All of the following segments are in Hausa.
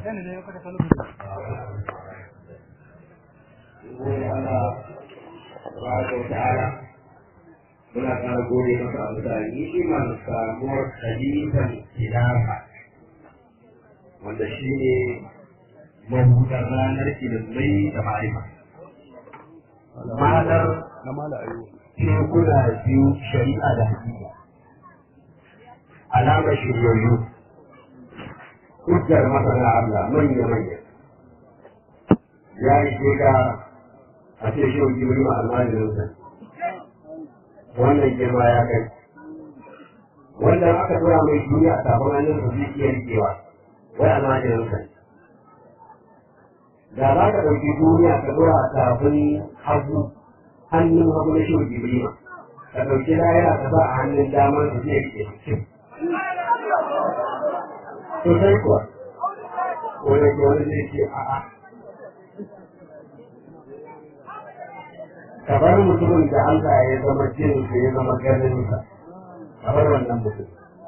muna ƙara gode masa a bisa ni'imar samuwar khalifan khilafa wanda shi ne mabuɗar ranar ilimai da ma'arifa malar tekuna biyu shari'a da hakika alamar shiryayyu hujjar masana Allah manya manya ya yi ka a ce shi wani jibirin almajirinsa wannan girma ya kai wanda aka tura mai duniya a tafin hannun su zai iya rikewa wai almajirinsa da za ka ɗauki duniya ka tura a tafin hagu hannun hagu na shi jibrima ka ɗauki layara ka sa a hannun damar su zai rike cikin sosai kuwa wani ke wani zai ce a'a kamar mutumin da Allah ya zama jinsa ya zama ganinsa kamar wannan mutum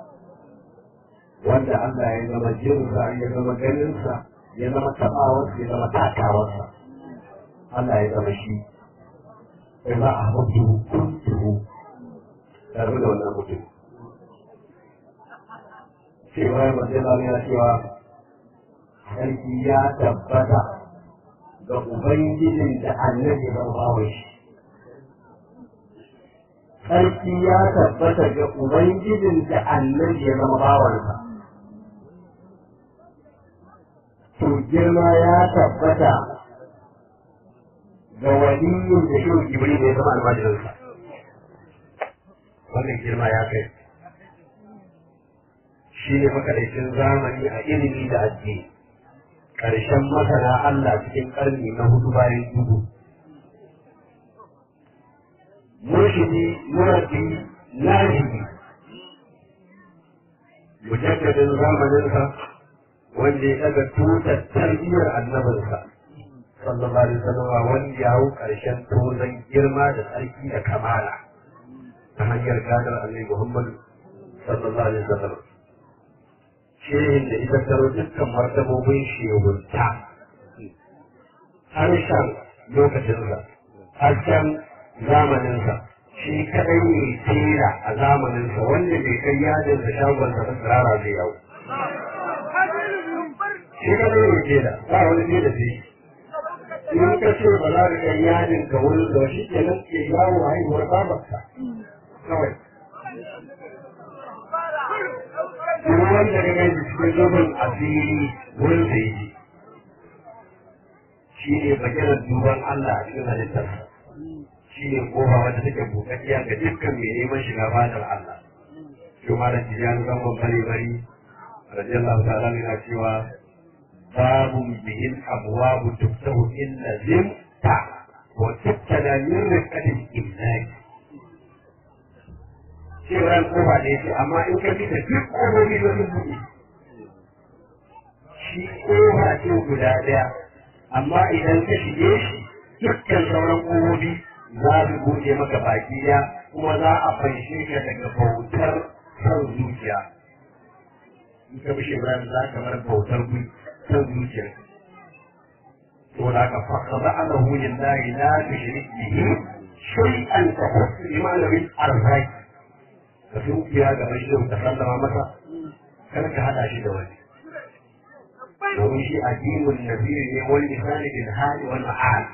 wanda Allah ya zama jinsa ya zama ganinsa ya zama tabawarsa ya zama takawarsa Allah ya zama shi sai za a mutu kuntuhu tare da wannan mutum cewa ya mace ya cewa sarki ya tabbata ga Ubangijin da annabi zan bawa shi sarki ya tabbata ga Ubangijin da annabi ya zama bawansa. To girma ya tabbata ga waliyin da shi Ibrahim ya zama almajirinsa. Wannan girma ya kai. Shi ne makarancin zamani a ilimi da addini. Ƙarshen masana Allah cikin ƙarni na hudu bayan dubu. murshidi murabbi nahibi mujaddadin zamaninsa wanda ya daga tutar tarbiyyar annabinsa sallallahu alaihi wasallam wanda ya hau karshen tozan girma da tsarki da kamala ta hanyar gadar annabi Muhammad sallallahu alaihi wasallam shehin da ita taro dukkan martabobin shehunta harshen lokacinsa harshen zamaninsa shi kadai ne tera a zamaninsa wanda bai kai yadin da shagon sa tsirara zai yau shi kadai ne tera ba wani tera sai in ka ce ba za ka kai yadin ka wani da shi ke nan ke yawo haihuwar babarka kawai kuma wanda ka gani cikin zubin asiri wurin da yi shi ne bakiran duban Allah a cikin halittarsa shi ne kofa wanda take bukatiya ga dukkan mai neman shiga fadar Allah. Shi ma da tijan zangon bari bari, radiyallahu ta'ala yana cewa babu bihin abuwabu tuftahu illa zimta wa tuttala min rikatin imlaki. Shi ran kofa ne ce amma in ka fita duk kofofi da sun buɗe. Shi kofa ce guda ɗaya amma idan ka shige shi dukkan sauran kofofi za su buɗe maka baki ya kuma za a fanshe ka daga bautar san zuciya in ka bishe Ibrahim za ka bar bautar san zuciya to da ka faka ba ana hulin lahi la tushrik bihi shay'an ka husu imanin arzaki ka sunkiya ga bashin ka sallama masa kar ka hada shi da wani domin shi addinin nabi ne wani misali bil hali wal ma'al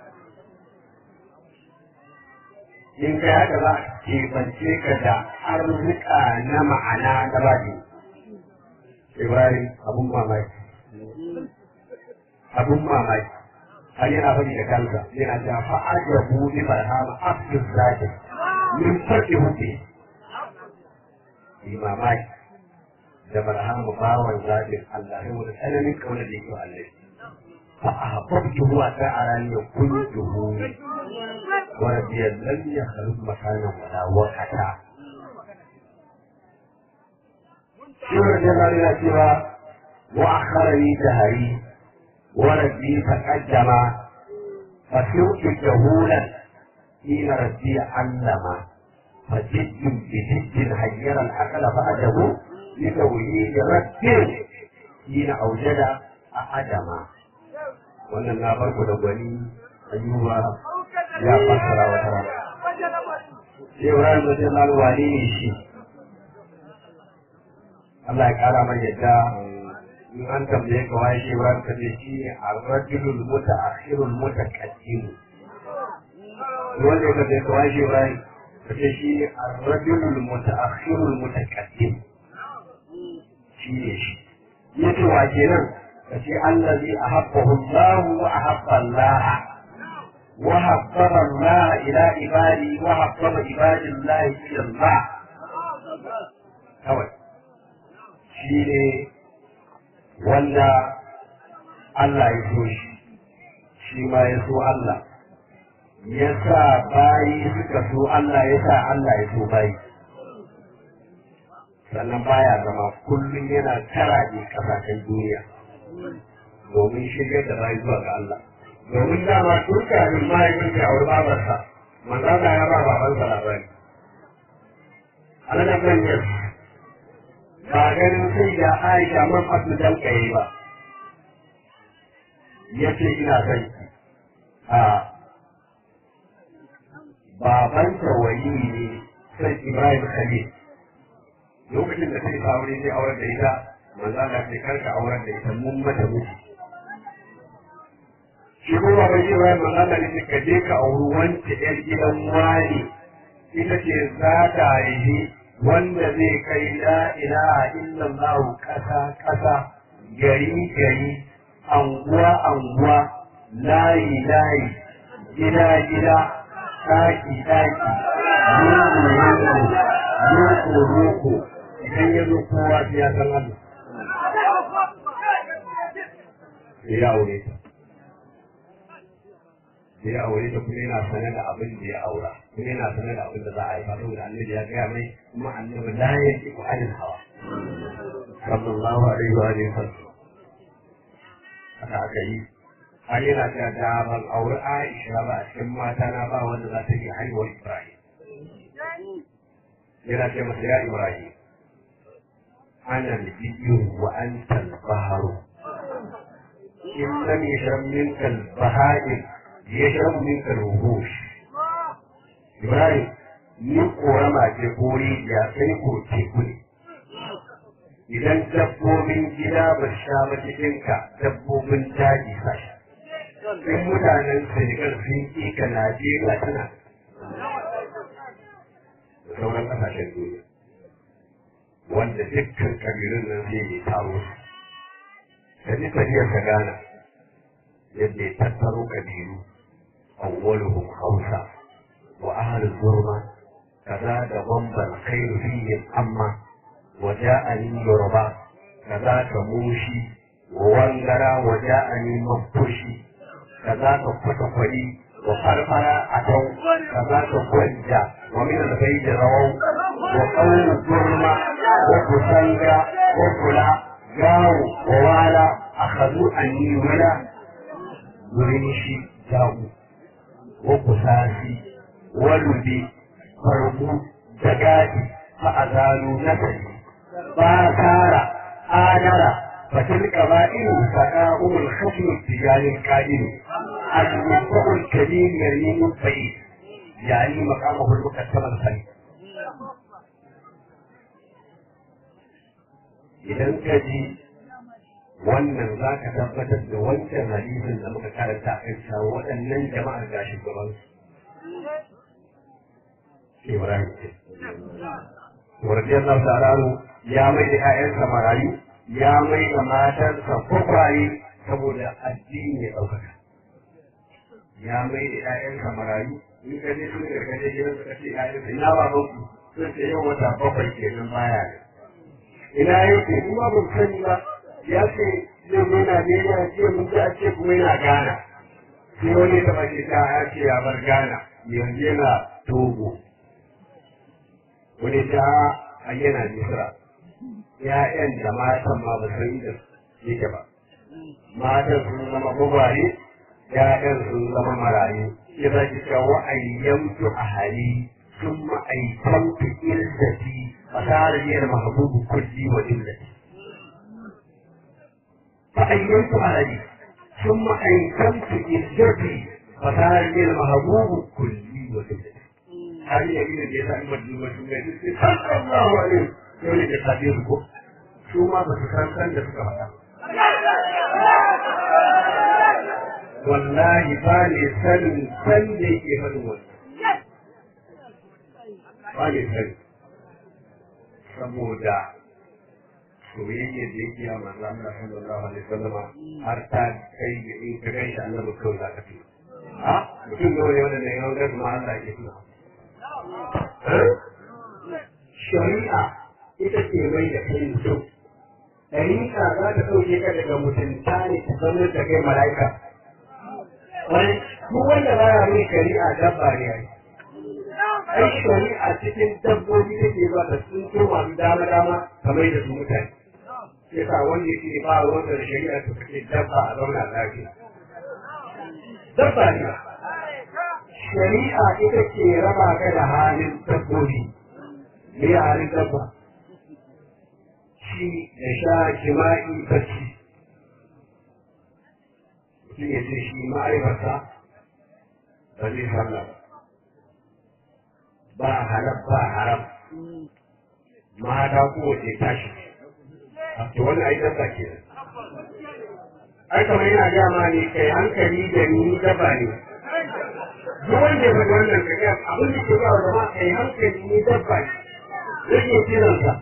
in ka haka za a kebance ka da arzika na ma'ana na baki. Ibrahim abun mamaki. Abun mamaki. Har yana faɗi da kansa yana da fa'aja buɗe barhama afis zaki min faɗi huɗe. Yi mamaki da barhama bawan zaɓin Allah sai wani tsananin ƙaunar da yake Allah. فأحببته وتعالى كنته وربي لم يخلق مكانا ولا وقتا سورة جلال سوى وأخرني دهري وربي تقدم فسرت جهولا حين ربي علم فجد بجد حير العقل بعده لتوحيد رب حين أوجد a adama wannan na farko da gwani ayyuba ya fassara wata rana sai Ibrahim radiyallahu wani ne shi Allah ya kara mai yadda in an tambaye ka waye shi Ibrahim kace shi ne ar-rajulul muta'akhirul mutaqaddim wanda ya kace ka waye shi Ibrahim kace shi ne ar-rajulul muta'akhirul mutaqaddim shi ne shi yace wa kenan kace allazi ahabbahu Allah wa ahabba Allah wa habbaba Allah ila ibadi wa habbaba ibadillah ila Allah kawai shi ne wanda Allah ya so shi shi ma ya so Allah ya sa bayi suka so Allah ya sa Allah ya so bayi sannan baya zama kullum yana karaje kasashen duniya domin shirya da bayi zuwa ga Allah domin dama tun kafin mahaifin ka aure babarsa manzana ya ba babansa labari Allah na ba ganin sai da Aisha man fatu dan kai ba yace ina son ki a baban tawayi ne sai Ibrahim Khalil lokacin da sai aure sai auren da ita manzo Allah sai karka auren da ita mun mata miji shi kuma ba shi bayan manzo Allah ne ka je ka auri wance yar gidan wani ita ce za ta yi wanda zai kai la ilaha illallah kasa kasa gari gari anguwa anguwa layi layi gida gida daki daki loko loko loko loko idan ya zo kowa sai ya san Allah sai ya aure ta sai ya aure ta kuma yana sane da abin da ya aura kuma yana sane da abin da za a yi faɗo da annabi ya gaya mai kuma annabi la ya ji ku anil hawa sallallahu alaihi wa alihi wasallam haka aka yi har yana ta da ban aure Aisha ba a cikin mata na ba wanda za ta yi haihuwar Ibrahim yana ce masa ya Ibrahim ana al-biyyu wa anta al-bahru in lam yashram minka al-baha'ir yashrabu minka al-wuhush Ibrahim ni korama ce ko rijiya sai ko teku ne idan dabbobin gida ba sha ba cikinka dabbobin daji sa sha in mutanen Senegal sun ƙi ka Najeriya tana da sauran ƙasashen duniya wanda dukkan kabilun nan zai yi taro su ka ji tafiyar ka gana yadda ya tattaro kabilu awwaluhum hausa wa ahlul zurma kaza da bamban khairu fihim amma wa ja'ani yoruba kaza ka mushi wa wangara wa ja'ani mafushi kaza ka kwatakwari wa farfara a tau kaza ka gwanja wa min albayt rawau wa qawlu zurma wa kusanga wa kula gawo wa wala akhadhu anni wala gurin shi jago wa kusasi wa ludi farbu da gadi fa'azalu nasari ba tara adara فتلك بائن سقاهم الخشم التجاري القائل المنفع الكبير يرمي من بعيد يعني مقامه المقدم الخليل idan ka ji wannan za ka tabbatar da wancan hadisin da muka karanta a kan waɗannan jama'ar ga shugaban su Ibrahim ce. Wadda Allah ya mai da ‘ya'yansa marayu ya mai da matarsa kwakwaye saboda addini ya ɗaukaka. Ya mai da ‘ya'yansa marayu, in ka je sun gargaje gidan suka ce ‘ya'yansa ina ba ku sun ce yau wata bakwai kenan baya ne. Ina yake ni ba mun sani ba ya ce zai mai Najeriya ce mun ji a ce kuma yana Ghana. Sai wani ta bace ta ya ce ya bar Ghana yanzu yana Togo. Wani ta a yana Misra. ‘ya'yan da matan ma ba san da yake ba. Matan sun zama gwagware, ‘ya'yan sun zama marayu. Ya za ki cewa wa'ayyantu a hali sun ma'aikantu irzati a tsariyar mahabubu kulli wa illati. فأيمت علي ثم أيقنت إزجتي فصار لي المحبوب كلي وزوجتي هذه يمين الجزاء المجنون والجنة صلى الله عليه يقول لك تقديركم شو ما بتسان كان لسكا wallahi ba ne sanin san da yake faɗin wani ba ne sani saboda soyayya da yake a manzo Allah sallallahu alaihi wasallam har ta kai ga in ka gaishe annabi kawai za ka fi ha mutum da wani wanda ne yawan gasu ma Allah ke tuna shari'a ita ce mai da kai mutum ɗariƙa za ta ɗauke ka daga mutunta ne ta zama da kai mala'ika wani duk wanda ba ya mai shari'a dabba ne ai ai shari'a cikin dabbobi take zuwa da sun so masu dama dama kamar da su mutane sai sa wanda yake ba wanda da shari'a ta kake dabba a zauna lafiya dabba ne shari'a ita ce raba ka da halin dabbobi me halin dabba ci da sha jima'i bacci mutum ya ce shi ma'aibarsa ba zai sallah ba ba halal ba haram mata kowace tashi a to wani ai dabba ke ai kamar yana gaya ma ne kai hankali da ni dabba ne duk wanda ya faɗi wannan ka gaya abin da ke ba wa jama'a kai hankali ni dabba ne rage kiransa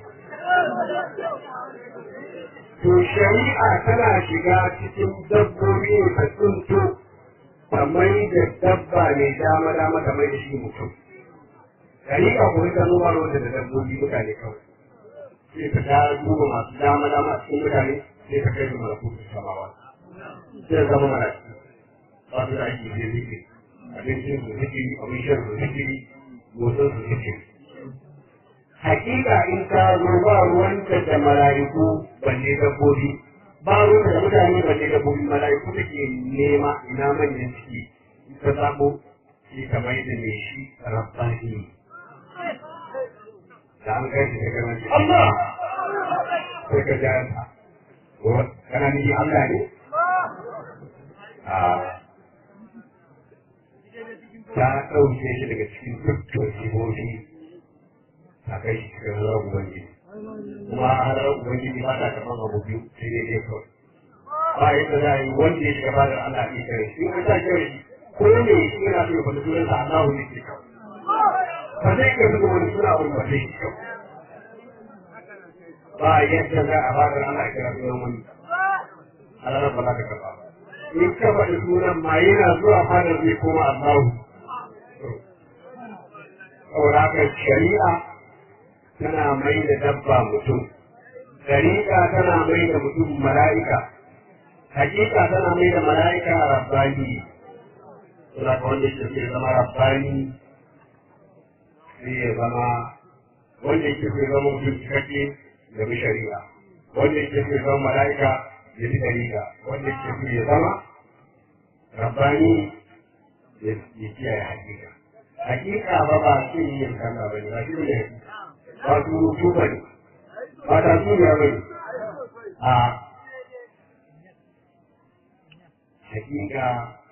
to shari'a tana shiga cikin dabbobi ne ta tsunto ta mai da dabba ne dama dama ta mai da shi mutum shari'a ko ita noma wanda da dabbobi mutane kawai sai ka ta duba masu dama dama cikin mutane sai ka kai su malakutun samawa sai zama malaki ba su da aiki sai zikiri abincin su zikiri abin shan su zikiri motsin su zikiri hakika in ka zo ba ruwanta da mala'iku balle dabbobi ba ruwanta da mutane balle dabbobi mala'iku take nema ina manyan ciki in ka sabo shi ka mai da mai shi rabbani da an kai shi ka gana shi Allah sai ka ja ta kana ni Allah ne a ta ɗauke shi daga cikin dukkan sihohi a kai shi cikin halar ubangiji kuma halar ubangiji ba ta karɓar abu biyu sai dai dai kawai ba yadda za a yi wanda ya shiga bada Allah ya kare shi in ta kare shi ko ne shi yana so ya faɗi sunansa Allah ne ke kawai ba zai kai suka wani suna wani ba zai kawai ba yadda za a bada Allah ya kira sunan wani Allah ba za ka karɓa ba in ka faɗi sunan ma yana zuwa fadar zai koma Allah saboda haka shari'a tana mai da dabba mutum, dariƙa tana mai da mutum mala'ika, hakika tana mai da mala'ika rabbani, suna ka wanda ke ke zama rabbani sai ya zama wanda ke ke zama mutum cikakke da bi shari'a, wanda ke ke zama mala'ika ya bi dariƙa, wanda ke ke ya zama rabbani ya kiyaye hakika. Hakika ba ba shi yin kalla ba ne, ba shi ne ba surutu ba ne, ba ta suniya ba ne, a hakika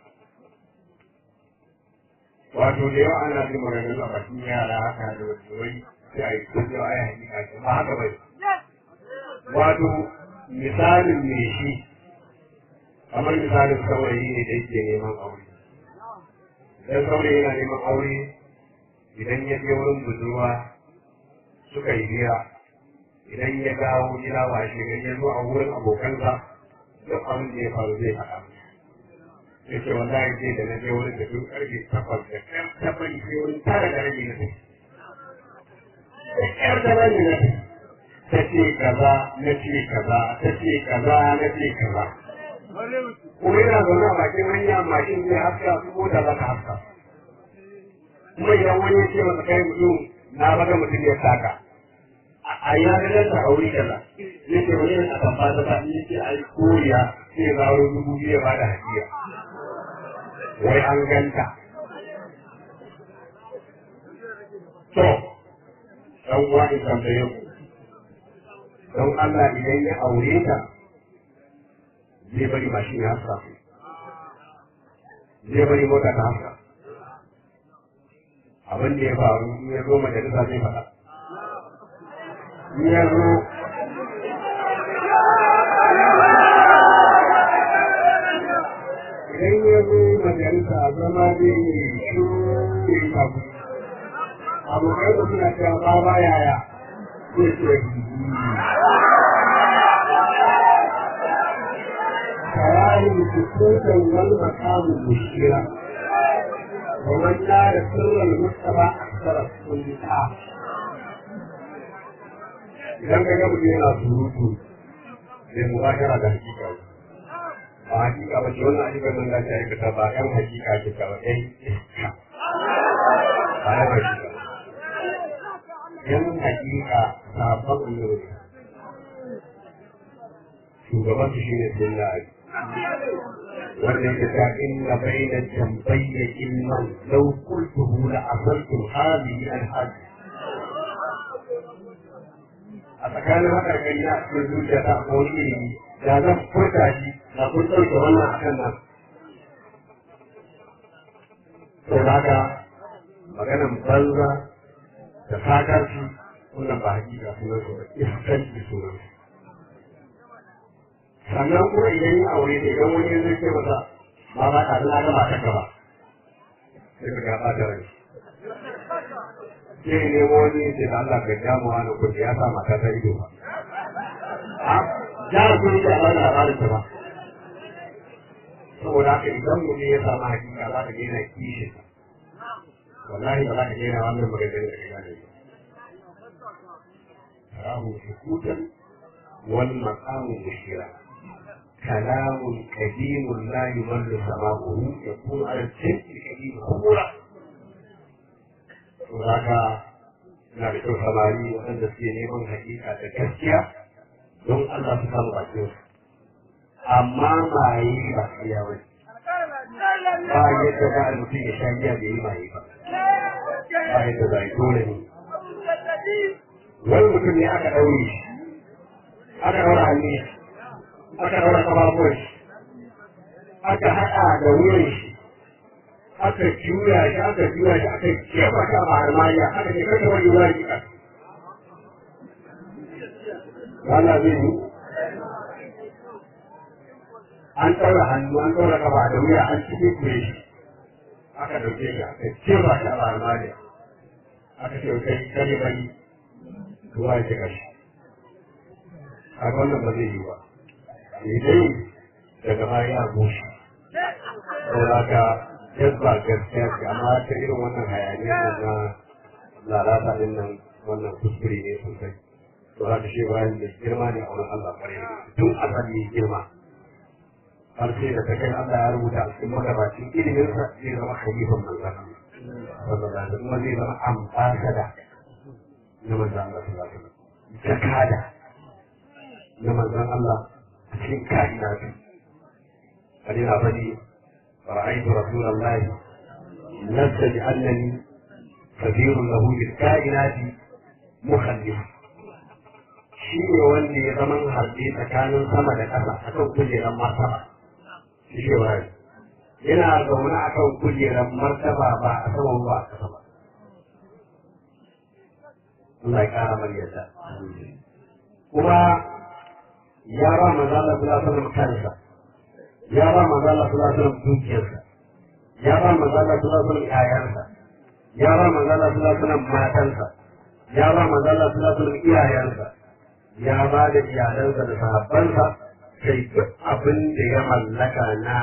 wato da yawa ana jin maganganu a bakin yara haka da wasu wai sai a yi kullum a yi hakika ce ba haka ba ne. Wato misalin me shi kamar misalin saurayi ne da yake neman aure. Idan saurayi yana neman aure idan ya je wurin budurwa suka yi hira idan ya dawo gida ba shi gari ya zo a wurin abokansa duk abin da ya faru zai faɗa ya ce wallahi ce da na je wurin da duk ƙarfe takwas da ƙyar ta bari sai wurin tara da rabi na tafi da ƙyar da rabi na tafi ta ce kaza na ce kaza ta ce kaza na ce kaza kuma yana zaune a bakin hanya mashin zai haska su ko da za ka haska kuma idan wani ya ce masa kai mutum na baka mutum ya saka a ya ga ta aure kaza ya ce wani a kan fata ta ya ce ai koriya sai ga wani dubu biyu ya bada hadiya wai an ganta to dan uwa in tambaye ku don Allah idan ya aure ta zai bari mashin ya haska zai bari mota ta haska abin da ya faru in ya zo majalisa zai faɗa in ya zo idan ya zo majalisa zama zai yi shiru da yi kabu abokai da suna cewa ba ba yaya zai ce كلام سكوتا والمقام مشيرا ومن نال سر المجتمع اكثر الصلحاء idan ka ga mutum yana surutu zai mubashara da hakika ba hakika ba ce wannan ayyukan nan da ake aikata ba yan hakika ke ka ba yan iska ba yan hakika yan hakika sabon annabi shugaban su shine sun da ali wanda ya ta inna bayna jambayya ilman law qultuhu la asaltu hadhihi al hadi a tsakanin haka gani na cikin zuciya ta ko wani ilimi da zan furta shi na kun ɗauke wannan akan nan sau haka maganan banza da sakarci wannan ba hakika sunan su ba iskanci sunan su sannan kuma idan ya aure da idan wani zai ce masa ba ba ta na gaba ta gaba sai ka gaba da rai sai ne wani ce da Allah ka ja mu wani kudi ya sa mata ta ido ba a ja kudi da Allah na bada ta ba saboda haka idan mu ne ya samu hakika za ka daina kishi wallahi ba za ka daina wannan maganganun da ka gane ba rahu sukutan wal maqamu mushira كلام قديم لا يمل سماؤه يكون على الشيء القديم خمرا وذاك na da kyau samari waɗanda suke neman hakika da gaskiya don Allah su samu bakin su amma maye ba iya wani ba yadda za a mutum ya sha giya da yi maye ba ba yadda za a yi dole ne wani mutum ne aka ɗaure shi aka ɗaura hannun shi aka ɗaura ƙafafuwan shi aka haɗa da wuyan shi aka juya shi aka juya shi aka jefa shi a baharmaniya aka ce kasa wani ruwa shi Wala zai yi an ɗaura hannu an ɗaura ƙafa da wuya an cikin kure shi aka ɗauke shi aka jefa shi a baharmaniya aka ce kai kare bari ruwa ya shiga shi a wannan ba zai yi ba dai daga baya ya bushe saboda ka jazba gaskiya ce amma ta irin wannan hayaniya na lalata din nan wannan kuskure ne sosai to za ka shi bayan da girma ne a wurin Allah kwarai tun asali girma har sai da ta kai Allah ya rubuta a cikin magabacin iliminsa zai zama khalifan manzan sallallahu alaihi kuma zai zama ambasada na manzan Allah sallallahu alaihi wasallam jakada na manzan Allah cikin ka'inatu wani na faɗi ra'aytu rasulullahi nasta bi annani kabirun lahu bil ka'inati mukhallif shi ne wanda ya zama harbe tsakanin sama da ƙasa a kan kujerar martaba shi ne wani yana zaune a kan kujerar martaba ba a saman ba a ƙasa ba Allah ya ƙara mar yadda kuma ya ba manzo Allah sallallahu alaihi wasallam kansa ya ba manzo Allah sallallahu alaihi wasallam dukiyarsa ya ba manzo Allah sallallahu alaihi wasallam yayansa ya ba manzo Allah sallallahu alaihi wasallam matansa ya ba manzo Allah sallallahu alaihi wasallam iyayensa ya ba da iyalansa da sahabbansa kai duk abin da ya mallaka na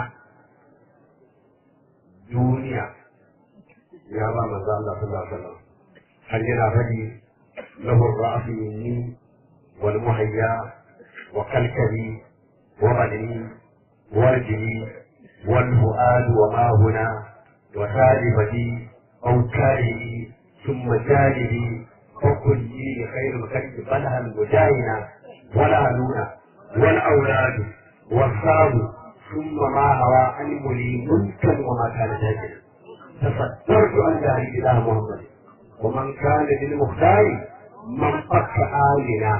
duniya ya ba manzo Allah sallallahu alaihi wasallam har yana faɗi lahu ra'su minni wal muhayya وكلكلي وبدني ورجلي والفؤاد وما هنا وسالبتي أو كارهي ثم جانبي وكلي خير الخلق بلها المجاهنة والأهلون والأولاد والصاب ثم ما هوى علم لي ملكا وما كان جاهلا تصدرت عن جاهل إله محمد ومن كان للمختار من فك آلنا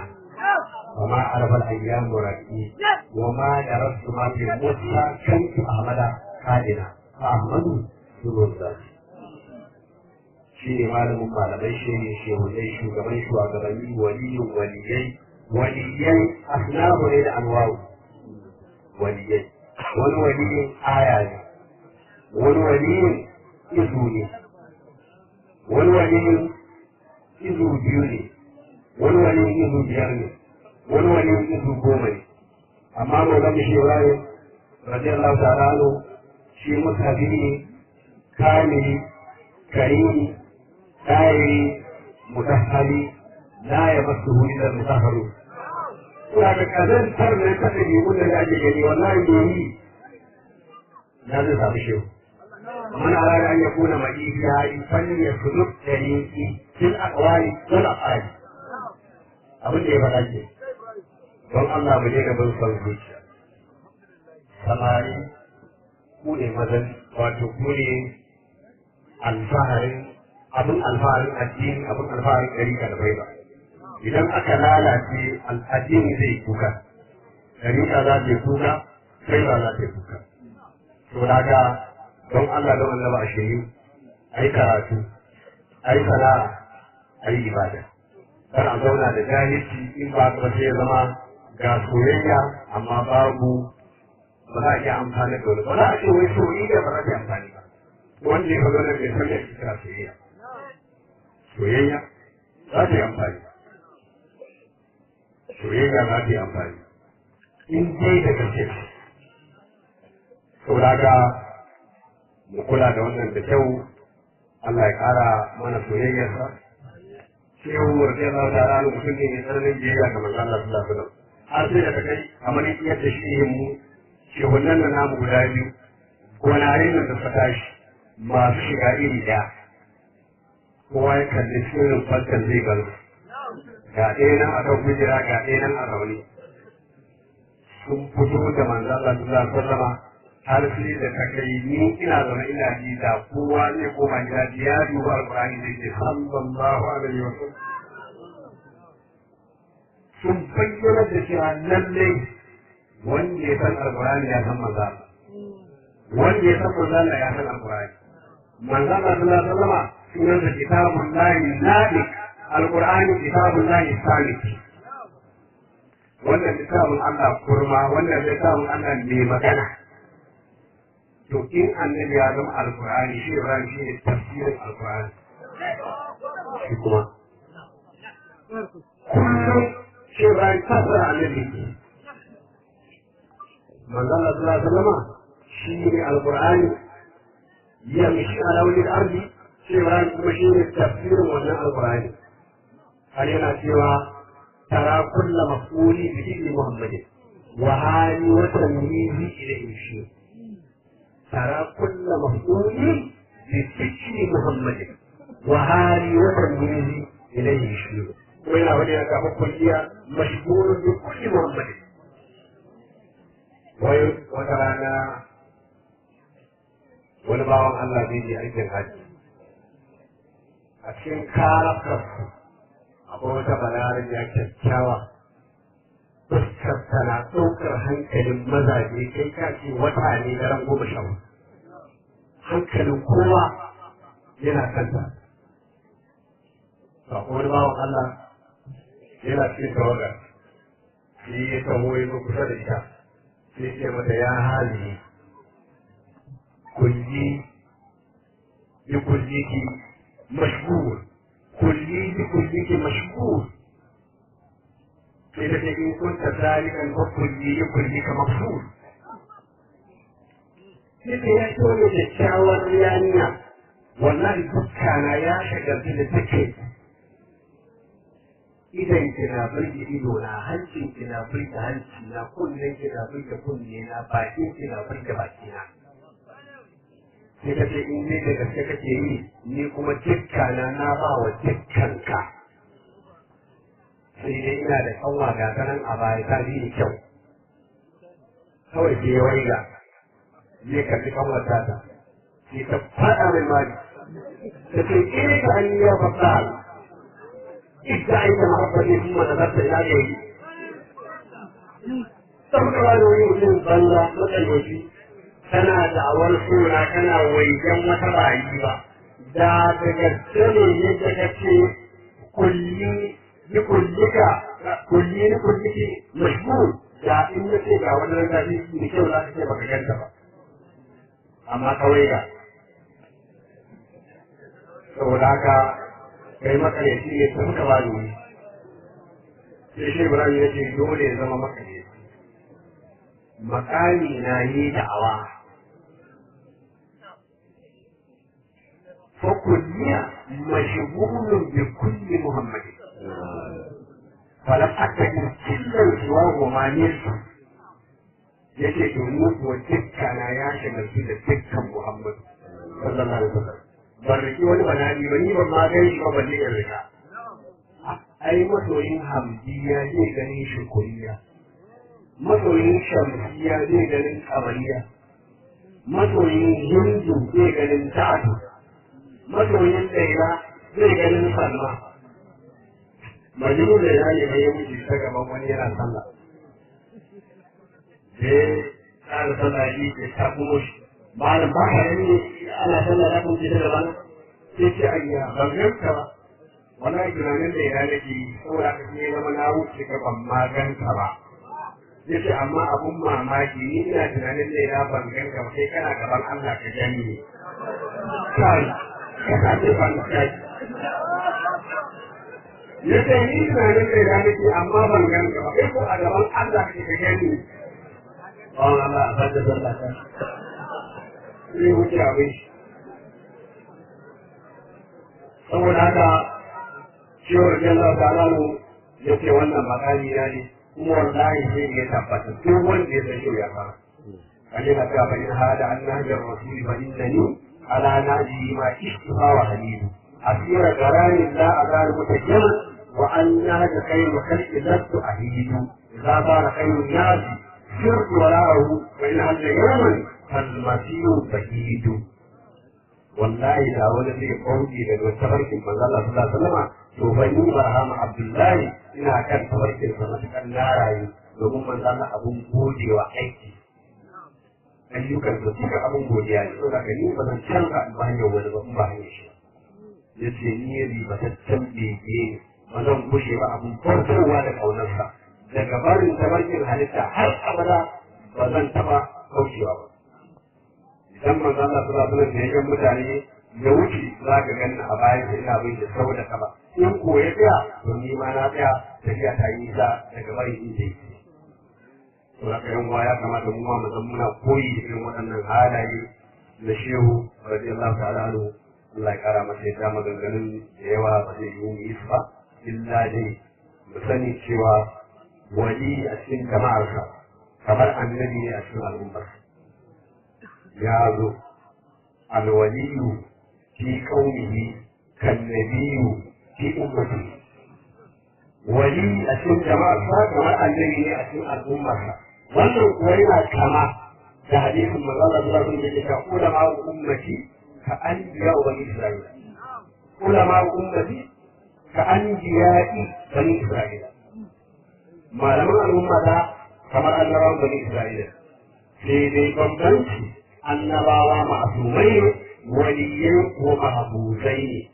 وما عرف الأيام مركي وما درست ما في موسى كنت أحمد كائنا فأحمد سر الذات shi ne malamin malamai shi ne shehunai shugaban shugabanni waliyin waliyai waliyai asnabu ne da anwaru waliyai wani waliyin aya ne wani waliyin izu ne wani waliyin izu biyu ne wani waliyin izu biyar ne wani waliyin izu goma ne amma maulan shi ibrahim radiyallahu ta'ala anhu shi mutabi ne kamili karimi ɗayiri mutahali la ya masu huri da mutaharu ina da kazantar da ta ɗabi wanda da ake gani wallahi ne yi na zai samu shi mana rana an ya kuna mai ya yi fanni ya su duk da rinki fil aqwali wal afali abin da ya faɗa ke don Allah mu daina bin son zuciya samari ku ne mazan wato ku ne alfaharin abin alfaharin addini abin alfaharin ɗarika da bai ba idan aka lalace addini zai kuka ɗarika za ta yi kuka sai ba za ta yi kuka to daga don Allah don Allah a shiri ai karatu ai sana'a ai ibada kar a zauna da jahilci in ba ka sai ya zama ga soyayya amma babu ba za a iya amfani da wani ba za a ce wai soyayya ba za ta yi amfani ba wanda ya faɗo nan bai san da kira soyayya soyayya za ta yi amfani soyayya za ta yi amfani in dai da gaske saboda ga mu kula da wannan da kyau Allah ya ƙara mana soyayyarsa sai yau murke Allah ta rana mutum ne mai tsananin biyayya ga manzon Allah sallallahu alaihi wasallam har sai da ta kai kamar yadda shi yin mu shehunan nan namu guda biyu gonarin nan da suka tashi masu shiga iri ɗaya kowa ya kalli sirrin falkan zai gano ga ɗaya nan a kan kujera ga ɗaya nan a rauni sun fito da manzon Allah sallallahu alaihi wasallam har sai da ta kai ni ina zama ina ji da kowa zai koma gida ya duba alƙur'ani zai ce sallallahu alaihi wasallam sun bayyana da cewa lallai wanda ya san alƙur'ani ya san manzo wanda ya san manzo Allah ya san alƙur'ani manzo Allah sallallahu alaihi wasallam sunan da kitabun lahi nadik alƙur'ani kitabun lahi salik wannan littafin Allah kurma wannan littafin Allah mai magana to in annabi ya zama alkur'ani shi ibrahim shi ne tafsirin alkur'ani shi kuma kullum shi ibrahim tafsir annabi manzon Allah sallallahu alaihi wasallam shi ne alkur'ani ya mishi ala wajhi ardi shi ibrahim kuma shi ne tafsirin wannan alkur'ani har yana cewa tara kulla mafuli bi ibni muhammadin wa hali wa tamyizi ilayhi shi ترى كل مفعول بفكر محمد وهاري وتلميذ إليه يشير وإلى هنا كما كلية مشغول بكل محمد وترانا wani bawan Allah zai je aikin hajji a cikin karakarsu akwai wata balarin ya kyakkyawa fuskar tana ɗaukar hankalin mazaje kai ka ce wata ne na ran goma sha hankalin kowa yana kanta ba kuma wani bawan Allah yana cikin tawagar shi ya taho ya zo kusa da ita sai ce mata ya hali kulli bi kulliki mashghul kulli bi kulliki mashghul sai da in kunta zalikan ko kulli ya kulli ka mafhul sai da ya so ne kyakkyawar yaniya wallahi dukkana ya shagaltu da take idan kina burge ido na hancin kina burge hanci na kunnen kina burge kunne na bakin kina burge baki na sai ka ce in ne da gaske kake yi ni kuma dukkana na ba wa dukkanka sai dai ina da kanwa ga kanan a baya ta bi ni kyau kawai sai waiga zai karbi kanwar tata sai ta faɗa mai mari ta ce ina ka an yi ya faɗa idda aika mahabbati kuma nazarta ila gairi Sau da wani wani mutum banza matsalaci kana da'awar suna kana waigen wata bayi ba. Da da gaske ne yadda ka ce kulli ni kullika kulli ni kulliki mashhur da in na ce ga wani ragaji da kyau za ka ce baka ganta ba. Amma kawai ga. Saboda haka kai matsalaci ne ta muka ba ni sai shi Ibrahim ya ce dole ya zama matsalaci. makami na yi da'awa fakulliya mashigulun bi kulli muhammadi falam akadi killan suwa wa manirsu yake domin kuwa dukkana ya shagaltu da dukkan muhammadu sallallahu alaihi wasallam ban riki wani banani ba ni ban ma gan shi ba balle in rika ai masoyin hamdiya zai ganin shi kuriya masoyin shamsiya zai ganin kamariya masoyin hindu zai ganin ta'adu masoyin daila zai ganin salma majinu da ya ne mai wuce ta gaban wani yana sallah sai tsara sallah yi ke ta kuma shi malam ba ka yi ana sallah ya kuma ta gaban sai ce ayya ban ganka ba wani tunanin da ya nake saboda ka ne zama na wuce ka ban ma ganka ba yace amma abun mamaki ni ina tunanin da ya ban ganka ba sai kana gaban Allah ka gani ne kai ka ka ce ban kai yace ni tunanin da ya nake amma ban ganka ba sai ko a gaban Allah ka ka gani ne Allah Allah a bada zalla ka sai wuce abin shi saboda haka ciwon jalla ta'ala yace wannan makami na ne kuma wallahi sai ya tabbata duk wanda ya san shi ya fara kaje na ta bayin hada an nahjar rasul fa innani ala naji ma istifa wa halidu asira garani la azal mutajjama wa an nahja khayru khalqi lastu ahidu idza bara khayru nasi sirtu wara'ahu wa in hada yawman fal masihu bahidu wallahi da wani zai kauce daga tafarkin manzo Allah sallallahu alaihi wasallam to ban yi barhama Abdullahi ina kan tafarkin sa matukan na rayu domin manzo Allah abun godewa aiki ayyukan da suka abun godiya ne saboda ka ni ba zan canza in ba hanyar wani ba in ba hanyar shi yace ni ribataccen bege ba zan kushe ba abun farkowa da kaunarsa daga barin tafarkin halitta har abada ba zan taba kaucewa ba idan manzo Allah sallallahu alaihi wasallam ya mutane ya wuce za ka ganni a bayan da ina bin da sau da kaba in ko ya tsaya to ni ma na tsaya tafiya ta yi ta daga bari inda yake to haka yan ya kamata mu ma mu san muna koyi da irin waɗannan halaye na shehu radiyallahu ta'ala anhu Allah ya kara masa yadda maganganun da yawa ba zai yi mu yi su ba illa dai mu sani cewa wali a cikin jama'arsa kamar annabi ne a cikin al'ummar ya zo alwaliyu fi qaumihi kannabiyu fi ummati wali a cikin jama'arsa kamar annabi ne a cikin al'ummarsa wannan kuwa yana kama da hadisin manzo Allah sallallahu alaihi wasallam da ke ulama ummati ka anbiya bani isra'ila ulama ummati ka anbiya'i bani isra'ila malaman al'umma da kamar annabawan bani isra'ila sai dai bambanci annabawa ma'asumai ne waliyai ko mahabuzai ne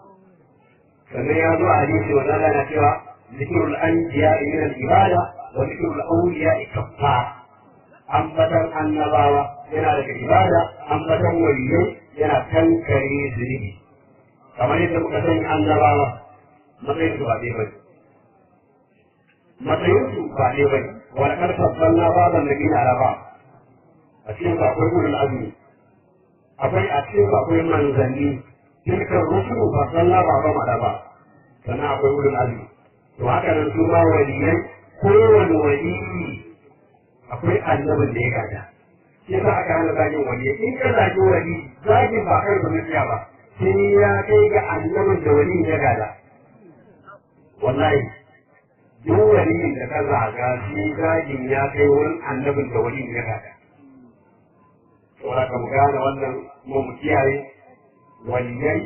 sannan ya zo a hadisi wa zalla na cewa zikirul anbiya min al-ibada wa zikirul awliya kaffar ambatan annabawa yana daga ibada ambatan waliyai yana kankare zunubi kamar yadda muka sani annabawa matsayin su ba ɗaya bane matsayin su ba ɗaya bane wani karfan balla baban da gina araba a cikin su akwai ulul azmi akwai a cikin su akwai manzanni tilkan rusulu ba balla ba ba ma ba sannan akwai ulul azmi to haka nan su ma waliyai kowane waliyi akwai annabin da ya gada shi yasa aka hana zagin waliyai in ka zagi wali zagin ba kai zuciya ba sai ya kai ga annabin da wali ya gada wallahi duk waliyin da ka zaga shi zagin ya kai wurin annabin da wali ya gada saboda ka mu gane wannan mu mu kiyaye waliyai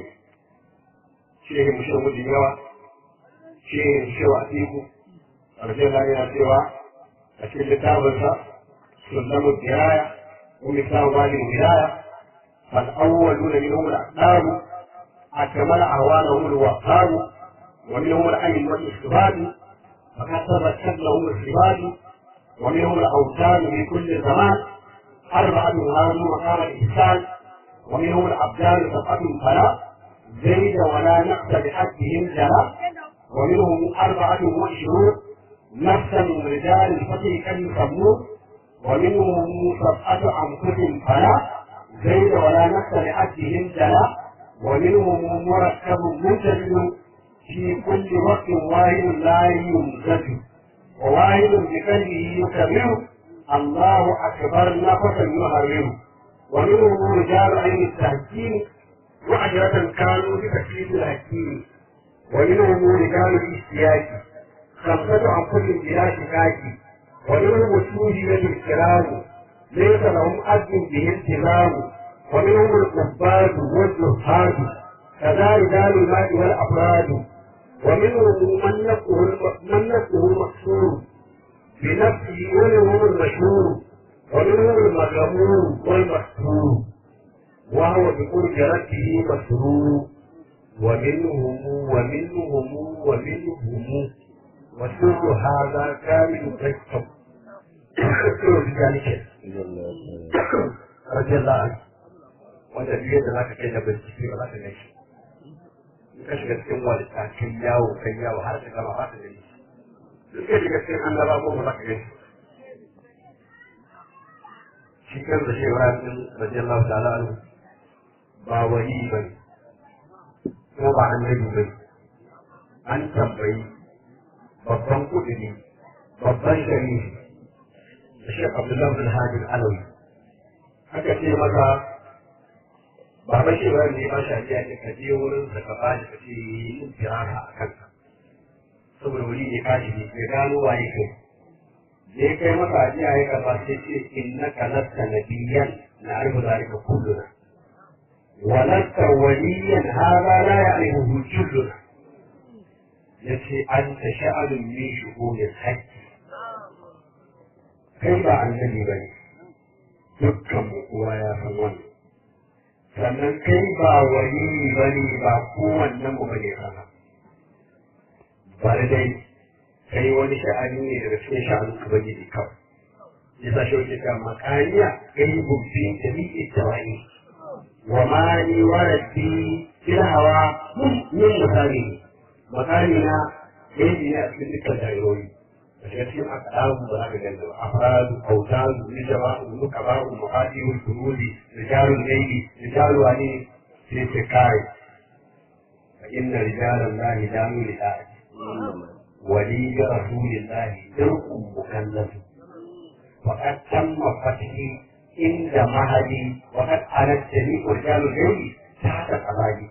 shehi mu shehu da yawa shehi shehu a teku ƙarshen yana cewa a cikin littafinsa sullamu diraya wa misalu wali wilaya fal awwaluna minhum al-aqdam akmal ahwalahum al-wahhab wa minhum al-ayn wal istibad فقد تبت لهم السباد ومنهم الأوثان في كل زمان أربعة هانوا مقام الإحسان ومنهم الأبدان سبعة فلا زيد ولا نقص بحقهم جلا ومنهم أربعة وعشرون نفسا من رجال الفتح كم يسمون ومنهم سبعة أنفس فلا زيد ولا نقص بحقهم جلا ومنهم مركب منتج في كل وقت واحد لا يمزج وواحد بقلبه يكبر الله أكبر نفسا يهرر ومنهم رجال عين التهكيم وعشرة كانوا بتكليف الحكيم ومنهم رجال الاشتياق خمسة أنفس بلا شكاك ومنهم السوجية الكرام ليس لهم أجر به التزام ومنهم الكفار والزهاد كذا رجال المال والأفراد ومنهم من نفسه من نفسه المقصور بنفسه ومنهم المشهور ومنهم المغمور والمكسور وهو بقرب ربه مسرور ومنهم ومنهم ومنهم وسر هذا كامل كيكم ذلك رضي الله عنه wanda biyar da zaka kai da bincike ba za ka gaishe ka shiga cikin walita kai yawo kai yawo har ka gama ba ka gani duk ka shiga cikin annaba ko ba za ka gaishe shi kan da shi Ibrahim radiyallahu ta'ala anhu ba wani ba ne ko ba annabi ba an tambayi babban kudini babban sharifi da shi Abdullahi bin Hadi Alawi aka ce masa baba shi ba ne ba shi ya ce ka je wurin sa ka ba shi ka ce yin firara a kanka saboda wuri ne kashi ne ya gano waye kai je kai masa ajiya ya karba sai ce innaka lasta nabiyyan na arbu zalika kulluna ولست وليا هذا لا يعرفه جلنا yace an ta sha'anin min shuhunin haƙƙi kai ba annabi ba ne dukkan mu kowa ya san wannan sannan kai ba wani ba ne ba kowannen mu ba ne kana bari dai kai wani sha'ani ne daga cikin sha'anin ubangiji kawai yasa shi wuce ta makaniya kai bubbi da miƙe tawaye وما لي ولدي في الهوى من من مكانه مكاننا يجي يأتي ذكر الدائرون فشيخين أقدام بلاغ الجنة أفراد أوتاد نجباء نكباء مقاتل الجنود رجال الليل رجال واني في سكاي فإن رجال الله داموا لآت ولي برسول الله درء مكلف وقد تم فتحي عند مهدي وقد علت جميع رجال الليل تحت قضائي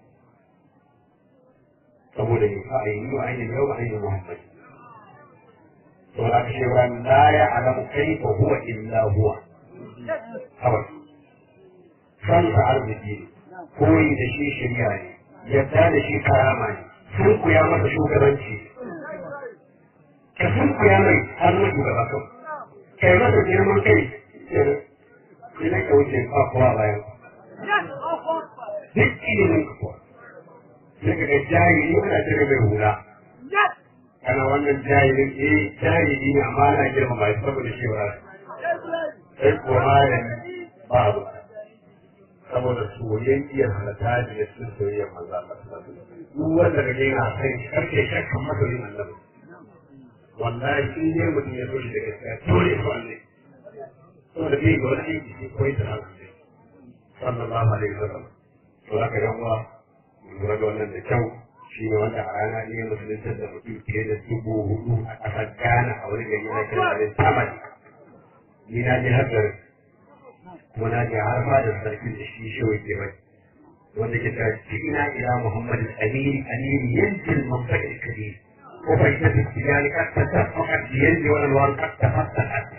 saboda yin fa'ayi wa ainihin yau ainihin Muhammad. To da ka shewa la ya alamu kai ko huwa illa huwa. Kawai. Kansa arziki ne, koyi da shi shirya ne, yadda da shi karama ne, sun kuya masa shugabanci. Ka sun kuya mai har na shugaba kan. Kai masa girman kai, sai ka wuce ba kowa bayan. Duk ilimin ka kuwa. sai ka ga jahili ana cire mai hula kana wannan jahilin eh jahili ne amma ana girma mai saboda shi ba sai ko malami babu saboda soyayyar halatta da ya sun soyayyar manzo Allah duk wanda kage yana kai karke shakkan masoyin annabi wallahi in dai mutum ya so shi da gaskiya dole ko Allah saboda bai ga wani aiki sai koyi da hankali sallallahu alaihi wasallam to haka yan uwa lura da wannan da kyau shi ne wanda a rana ne musulunta da mutum fiye da dubu hudu a ƙasar Ghana a wani gari na kira da Tamil. Ni na je har garin kuma na je har ma da sarki da shi shi ke bai. Wanda ke ta ina ila Muhammadu Amiri Amiri yankin Mumbai Kabir. Ko bai ta fi tijani kasta ta fakat yanzu wani ruwan kasta fasta kasta.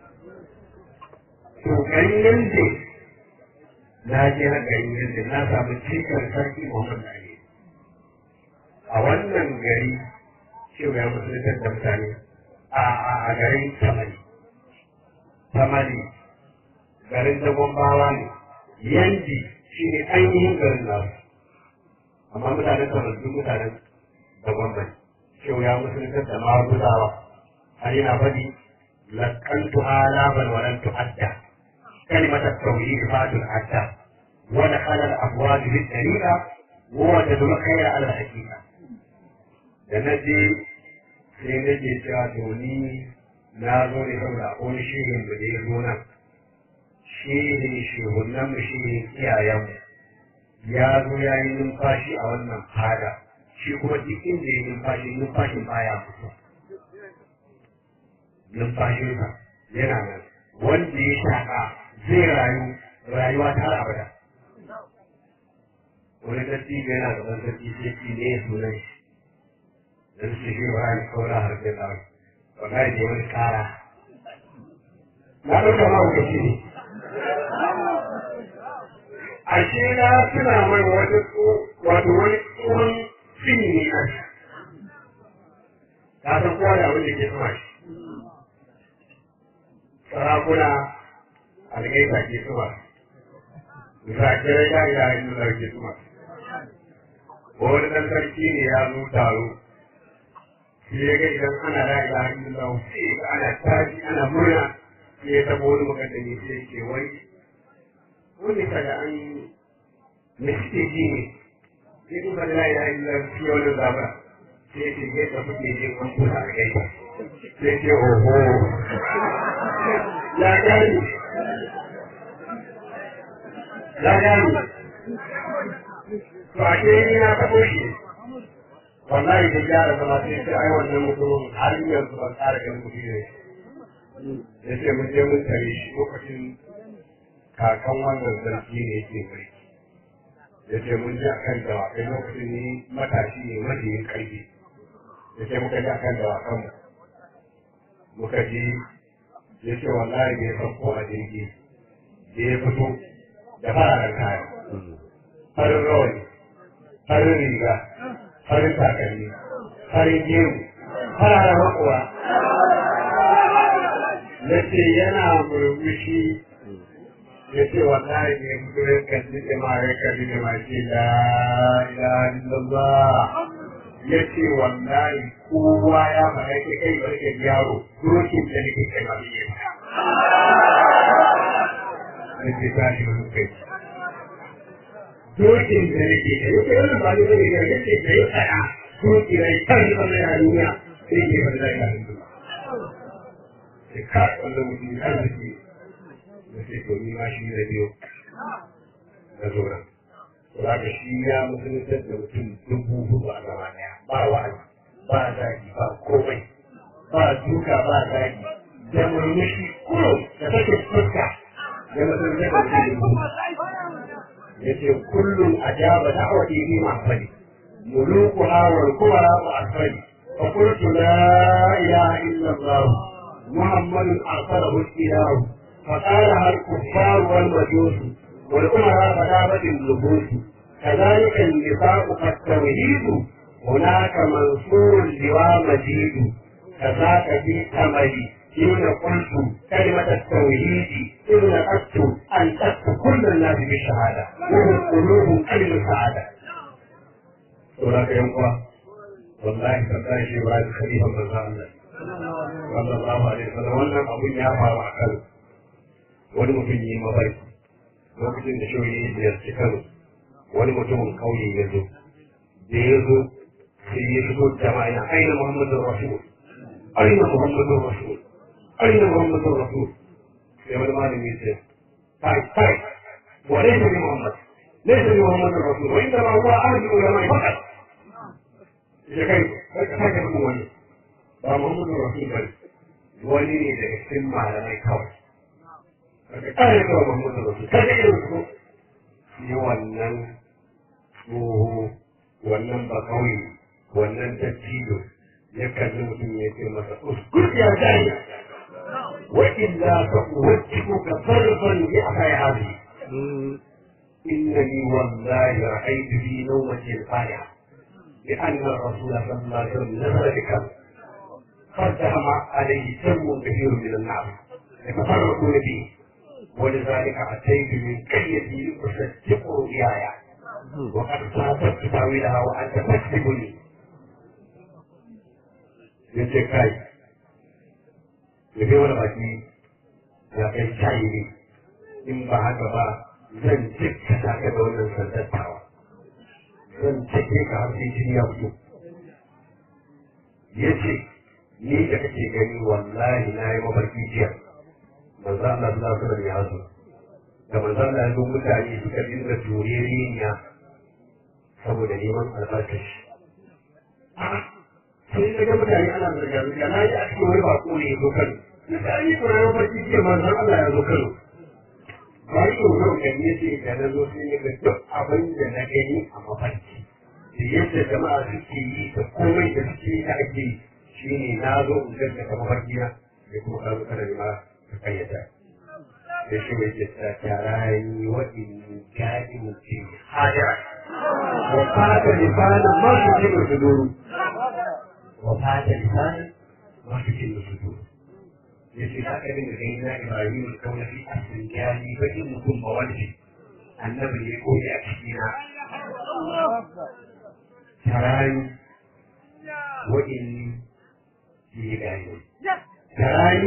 To garin yanzu na je na gari yadda na samu cikin sarki Muhammad Ali. A wannan gari cewa ya musulunta da mutane a garin tamali tamali garin dagon bawa ne yanji shi ne ainihin garin nasu amma mutanen tamali duk mutanen dagon bai shau ya musulunta da maguzawa har yana faɗi lakantu alaban walan tu'adda كلمة التوحيد بعد العدى ودخل الأبواب بالطريقة ووجد الخير على الحقيقة da na je sai na ke cewa to ni na zo ne saboda akwai shirin da ya zo nan shirin shehunan mu shirin iyayenmu ya zo ya yi numfashi a wannan fada shi kuma duk inda ya numfashi numfashin baya mutu numfashinsa yana nan wanda ya shaƙa zai rayu rayuwa ta har abada wani dattijo yana gaban sarki sai ci ne sunan shi da su shi ba ni kaura har sai da wallahi da wani kara na ɗauka ma wuce shi ne ashe na suna mai wata wato wani tsohon fini ne a shi ka san kowa da abin da ke sama shi sarakuna algaita ke sama zakirai da ya yi nuna ke sama wani ɗan sarki ne ya zo taro shi ya ga idan ana la ilaha illallah sai ga ana tashi ana murna sai ya tabo wani mukaddami sai ke wai wani kaga an me suke ji ne sai in ba la ilaha illallah shi wani zaba sai ce ya tafi ke jin an kusa a gaita sai ce oho ya gani ya gani to a ke ni na tabo shi wallahi da gyara zama sai sai ai wannan mutumin har yanzu ban ƙara ganin kuɗi ne ya ce mun je mun tare shi lokacin kakan wannan sarki ne yake mulki ya ce mun je akan dawakai lokacin ni matashi ne majiyin ƙarfi ya ce muka je akan dawakan mu muka je ya ce wallahi bai sauko a jirgi da ya fito da fararen kaya farin rawani farin riga farin takalmi farin gemu fararen haƙura ya ce yana murmushi ya ce wallahi ne mutu ya kalli jama'a ya kalli jama'a ce la ilaha illallah ya ce wallahi kowa ya faɗa ke kai barke yaro dokin da nake kai ba zai ya ce ta shi wani kai dokin da nake kai ya ce wannan ba zai zai ya ce kai tsaya doki rai kan yi wannan ya duniya sai ke wani zai ya hindu sai ka wannan mutum ya arziki da sai to ni ma shi na biyo na zo nan za ka shi ya musulunta da mutum dubu hudu a gaba daya ba wa'azi ba zagi ba komai ba duka ba zagi da murmushi kurum da take fuska ya musulunta da mutum dubu ya ce kullum a jaba da'awati bi ma'afali ملوكها والكبرى وأكثر فقلت لا إله إلا الله محمد أرسله الإله فقالها الكفار والمجوس والأمراء فدابت النفوس كذلك النفاق كالتوحيد هناك منصور اللواء مجيد كذاك في أملي حين قلت كلمة التوحيد إذ نقدت أن تكتب كل الناس بالشهادة وهم قلوب كلمة السعادة saboda ka yan uwa wallahi tallahi shi ba da khalifa manzo Allah sallallahu alaihi wasallam wannan abun ya faru a Kano wani mutum yi mafarki lokacin da shoyi ya ziyarci Kano wani mutumin kauye ya zo da ya zo sai ya shigo jama'a ya aina Muhammadu Rasul aina Muhammadu Rasul aina Muhammadu Rasul sai wani malami ya ce kai kai wa laysa bi Muhammad ليس بمحمد الرسول وانما هو اهل العلماء فقط ya kai ka sake bin wani ba Muhammadu Rasul bane wani ne daga cikin malamai kawai ka kare ka Muhammadu Rasul ka ga irin su shi wannan tsoho wannan ba kawai wannan dattijo ya kalli mutum ya ce masa uskur ya jani wa illa fa uwajjibuka sarfan bi akhayati إنني والله رأيت في نومتي القارعة لأن الرسول صلى الله عليه وسلم نزل بك فارتهم عليه سم كثير من الناس يتفرقون به ولذلك أتيت من كيدي أصدق رؤياي وقد صادقت تاويلها وأنت تكذبني yace kai yabe wani baki ya kai shayi ne in ba haka ba zan cika ta da wannan sandattawa zan cike ka har sai jini ya fito ya ce ni da kake gani wallahi na yi mafarki jiya manzo Allah sallallahu alaihi ya zo da manzo Allah ya zo mutane suka dinga tureriya saboda neman albarkashi sai na ga mutane ana zarga zarga na ji a cikin wani bako ne ya zo Kano na ga an yi kuna mafarki jiya manzo Allah ya zo Kano bari yau yau kan ya ce da na zo sai ya ga duk abin da na gani a mafarki da yadda jama'a suke yi da komai da suke yi da ake yi shi ne na zo in gaskata mafarki na da kuma ka zo kana nema ka kayyata da shi mai ke ta tarayi wa in gadi mutum hajara wa fata lisanin masu jin su duru wa fata lisanin masu jin su duru ya ce haka din da gani na ibrahim kauna fi asin gyali bakin mutum ba wani annabi ne ko ya ciki na tarayi wa in yi gani tarayi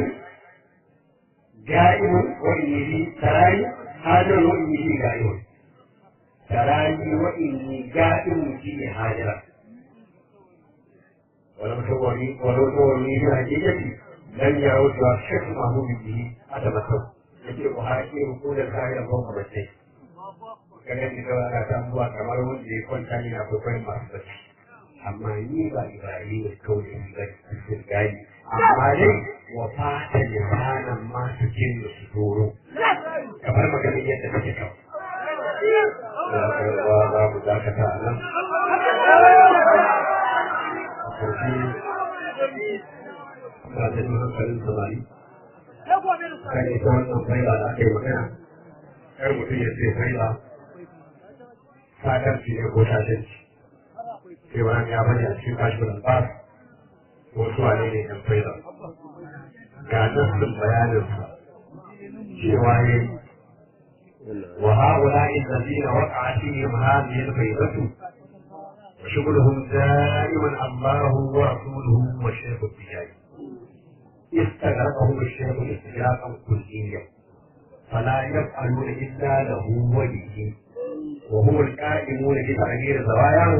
جائم وإني تراي هاجر وإني جائم تراي وإني جائم في هاجر ولو توري ولو توري بحقيقتي لن يعود الشيخ محمود به أتمسك يجب أحاكي ركود الخير فوق بسيط kaga ni kawai ana tambuwa kamar wanda ya kwanta ne na kwaikwayon masu bacci amma ni ba ibrahim kawai in zai gani amma dai wa fata lisanan masu jin da su doro kamar maganin yadda take kawo ya karba za mu dakata a nan a ƙarshe ba ta yi hankalin samari kan ita wannan faila da aka yi magana kar mutum ya ce faila sakarci ne ko shashanci sai wani ya bani a cikin kashin albas wasu wane ne ɗan faila ga nassin bayaninsa cewa ne wa ha'ula'i allazina waqa'a fihim hadhihi al-faydatu wa shughluhum da'iman Allahu wa rasuluhu wa shaykhu al-tijari استغرقهم الشيخ استغراقا كليا فلا يفعلون الا له وله وهم القائمون بتغيير زواياه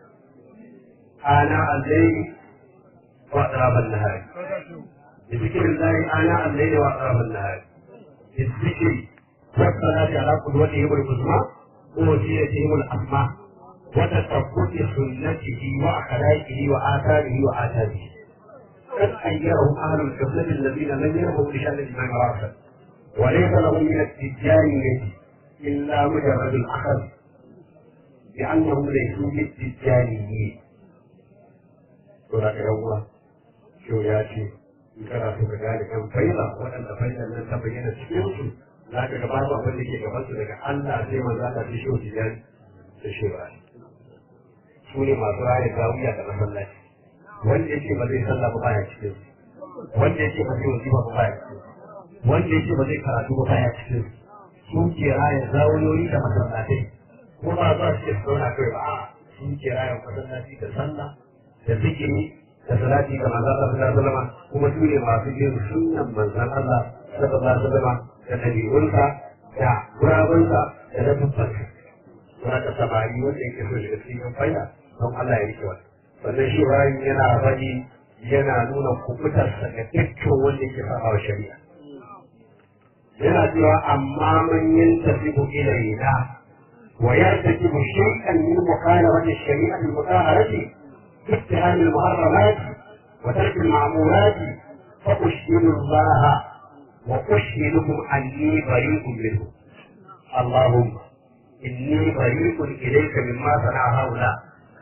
آناء الليل وأطراف النهار بذكر الله آناء الليل وأطراف النهار بالذكر والصلاة على قدوتهم العظمى ووسيلتهم الأسمى وتثبت سنته وأخلاقه وآثاره وآثاره قد خيرهم أهل القبلة الذين لم يروا لشأن الإمام راسا وليس لهم من التجارية إلا مجرد الأخذ لأنهم ليسوا بالتجاريين saboda yan uwa shau ya ce in kana so ka gane kan faila waɗanda failan nan ta bayyana cikin su za ka ga babu abin da ke gaban su daga Allah sai manzo Allah sai shau tijani da shewa su ne masu raya gawiya da masallaci wanda yake ba zai sallah ba baya cikin su wanda yake ba zai wajiba ba baya cikin su wanda yake ba zai karatu ba baya cikin su sun ke raya zawiyoyi da masallatai ko ba za su ke zauna kai ba a sun ke raya masallaci da sallah da zikiri da salati ga manzon Allah sallallahu alaihi wasallam kuma su ne masu bin sunnan manzon Allah sallallahu alaihi wasallam da dabi'unsa da gurabunsa da dabbansa kuma ka samari wanda yake so shiga cikin faida don Allah ya rike wani sannan shi bayan yana faɗi yana nuna kubutarsa ga dukkan wanda yake saba wa shari'a yana cewa amma man yantasibu ilayna wa yartakibu shay'an min mukhalafati ash-shari'ati al-mutahharati اتهام المحرمات وترك المعمولات فأشهد الله وأشهدكم أني بريء منه اللهم إني بريء إليك مما صنع هؤلاء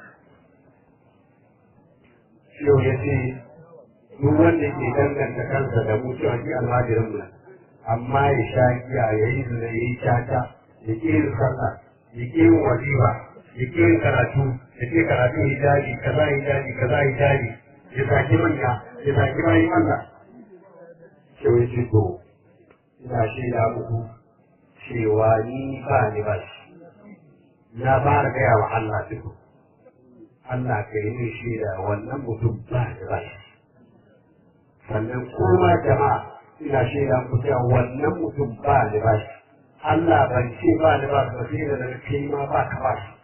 yau ya ce duk wanda ke danganta kansa da mu cewa shi almajirin mu amma ya sha giya ya yi zina ya yi caca ya ƙi yin sallah ya ƙi yin wajiba ya ƙi yin karatu ya ƙi karatu hijabi kaza hijabi kaza hijabi ya saki manya ya zaki bayan Allah sai wai ce to ina shaida muku cewa ni ba ni ba shi na fara gaya wa Allah duk Allah ka yi min shaida wannan mutum ba ni ba shi sannan kuma jama'a ina shaida muku cewa wannan mutum ba ni ba shi Allah ban ce ba ni ba shi sai da daga kai ma ba ka ba shi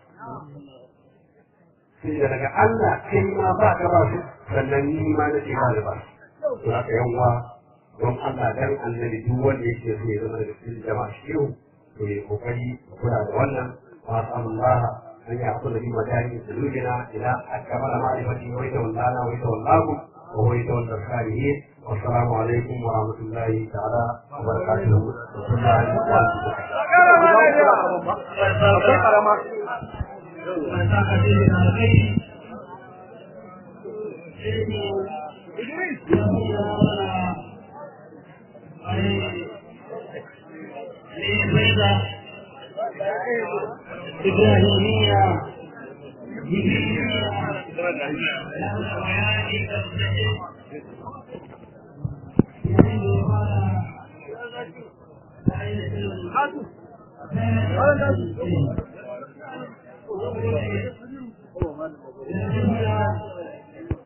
sai da daga Allah kai ma ba ka ba shi sannan ni ma na ce ba ni ba shi to haka yan uwa don Allah dan annabi duk wanda yake so ya zama da cikin jama'a shi yau to ya kokari kula da wannan wa Allah an ya kula bi madani sulujina ila akmala ma'rifati wa tawallana wa tawallahu wa huwa yatawalla salihin wa assalamu alaikum wa rahmatullahi ta'ala wa barakatuh إبراهيمية Thank you.